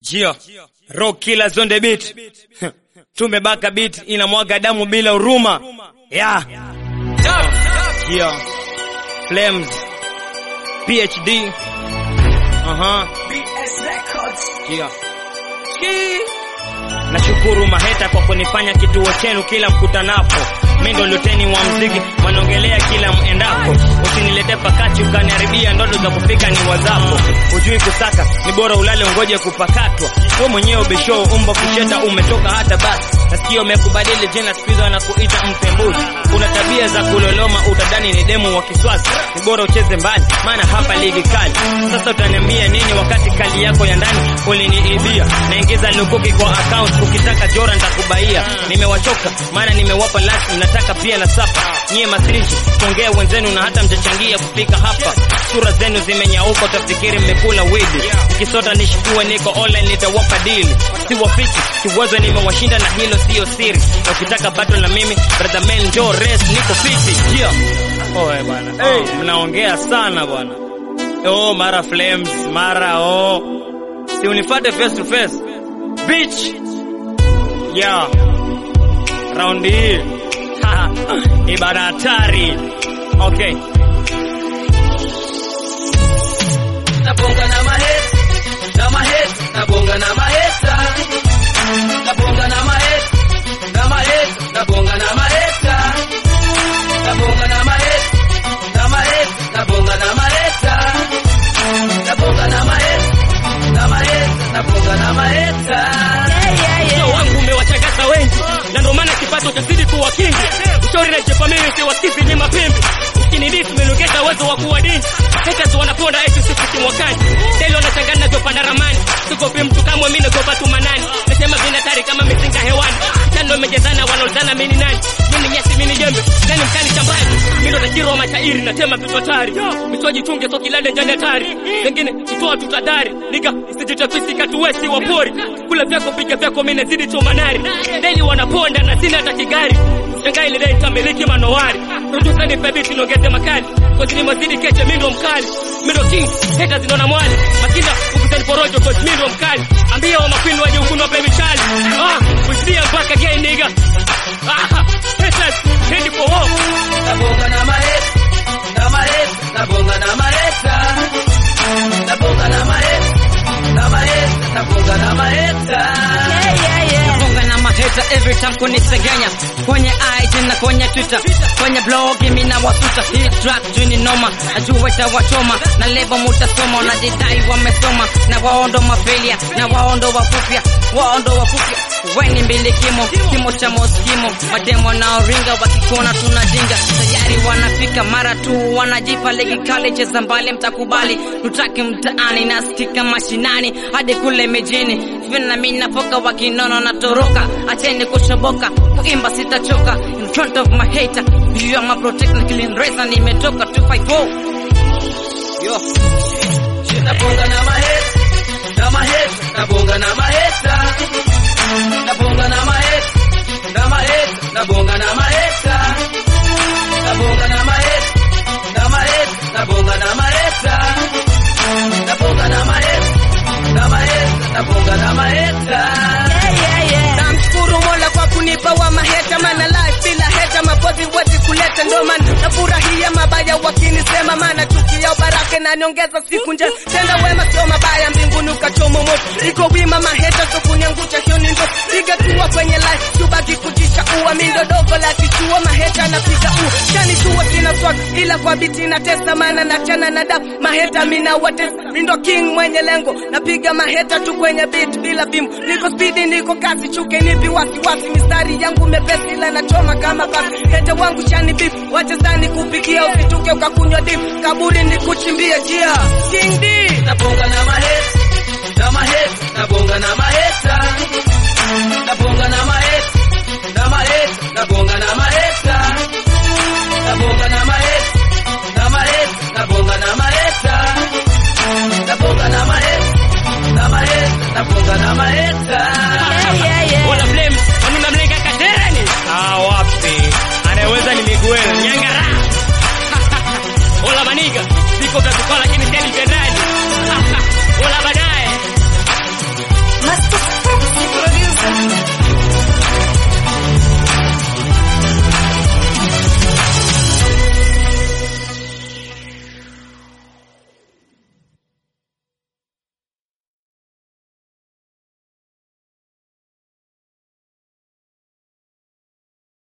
Jio, rock killers on the beat. Tumebaka beat inamwaga damu bila huruma. Yeah. Jio. Flames. PhD. Aha. Jio. Nashukuru maheta kwa kunifanya kituo chenu kila mkutanapo. Mimi ndo luteni wa mziki, wanaongelea kila mwendapo. Usinilete pakati ukaniharibia ndoto za kufika ni wazapo. Hujui kusaka, ni bora ulale ungoje kupakatwa. Wewe mwenyewe ubisho umbo kucheta umetoka hata basi. Nasikia umekubadili jina siku hizo wanakuita mpembuzi. Kuna tabia za kuloloma utadani ni demu wa kiswasi. Ni bora ucheze mbali, maana hapa ligi kali. Sasa utaniambia nini wakati kali yako ya ndani uliniibia? Naingiza lukuki kwa account ukitaka jora nitakubaia. Nimewachoka maana nimewapa lasi nataka pia na sapa. Nyie masrinji tongea wenzenu na hata mjachangia kufika hapa. Sura zenu zimenyauka utafikiri mmekula widi. Ukisota nishukue niko online nitawapa deal. Siwafichi kiwazo nimewashinda na hilo sio siri. Na ukitaka battle na mimi brother man njoo race niko fiti. Yeah. Oe bwana. Hey, mnaongea sana bwana. Oh, mara flames, mara oh. Si unifate face to face. Bitch. Yeah. Round hii. Ibada hatari. Okay. Nabonga na maheta, na maheta, nabonga na maheta. Nabonga na maheta, na maheta, nabonga na maheta. Nabonga na maheta, na maheta, nabonga na maheta. Nabonga na maheta, na maheta, nabonga na maheta. Moyo wangu umewachagaza wengi na ndio maana kipato chazidi kuwa kingi. Ushauri na jepa mimi siwasikizi ni mapimbi. Ukinidisi umenogeza uwezo wa kuwa dini. Haters wanaponda eti sifiki mwakani. Deli wanachangana na jopa na ramani. Sikopi mtu kama mimi nagopa tu manani. Nasema vina tari kama mizinga hewani. Tando imejezana wanaulizana mimi ni nani? Mimi ni nyasi mimi ni jembe. Nani mkani shambani? Mimi ndo tajiri wa mashairi natema vitu hatari. Misoji tunge so kilale ndani hatari. Wengine kutoa tutadari. Niga sijitafisi katuwesi wa pori. Kula vyako piga vyako mimi nazidi tu manari. Deli wanaponda na sina hata kigari. Shangai ile dai tamiliki manowari. Producer ni baby tunaongeze makali. Kwa zini mazidi keche mimi ndo mkali. Mimi ndo king. Haters ndo na mwali. Makinda ukutani porojo kwa mimi ndo mkali. Ambia wa makwini waje huku na baby chali. Ah, usidia mpaka gay nigga. Ah, haters ready for war. Nabonga na maheta, na maheta, nabonga na maheta. Nabonga na maheta, na maheta, nabonga na maheta. Nafunga na maheta every time kunisegenya kwenye IG na kwenye Twitter kwenye blog mimi na wasuta hii track juni noma najua itawachoma na lebo mutasoma wanajidai wamesoma na waondo mafilia na waondo wafupya waondo wafupya weni mbili kimo kimo cha moskimo mademo wanaoringa wakikuona tunajinga tayari wanafika mara tu wanajipa ligi kali cheza mbali mtakubali tutaki mtaani nasikika mashinani hadi kule mijini vina mimi napoka wakinono na toroka acheni kushoboka kuimba sitachoka in front of my hater you are my protect killing razor nimetoka 254 yo Nabonga na maheta, na maheta, nabonga na maheta. Nabonga na maheta, na maheta, nabonga na maheta. Nabonga na maheta, na maheta, nabonga na maheta. Nabonga na maheta, na maheta, nabonga na maheta. namshukuru mola kwa kunipa wa maheta mana life bila heta mapozi wezi kuleta ndo maana nafurahia mabaya wakinisema maana chuki ya baraka naniongeza siku nje tenda wema sio mabaya mbinguni ukachoma moto iko wima maheta so kuniangusha hiyo ni ndo piga tua kwenye life subaki kujisha ua mindo dogo la kichua maheta napiga u chani tua sina swag ila kwa biti na testa maana nachana na damu maheta mina watesa mindo king mwenye lengo napiga maheta tu kwenye beat bila bimu niko spidi niko kasi chuke nipi wasiwasi mistari yangu mepesi ila nachoma kama basi hete wangu shani beef wachezani kupigia usituke ukakunywa dim kaburi nikuchimbia jia king D Nabonga na maheta, na maheta,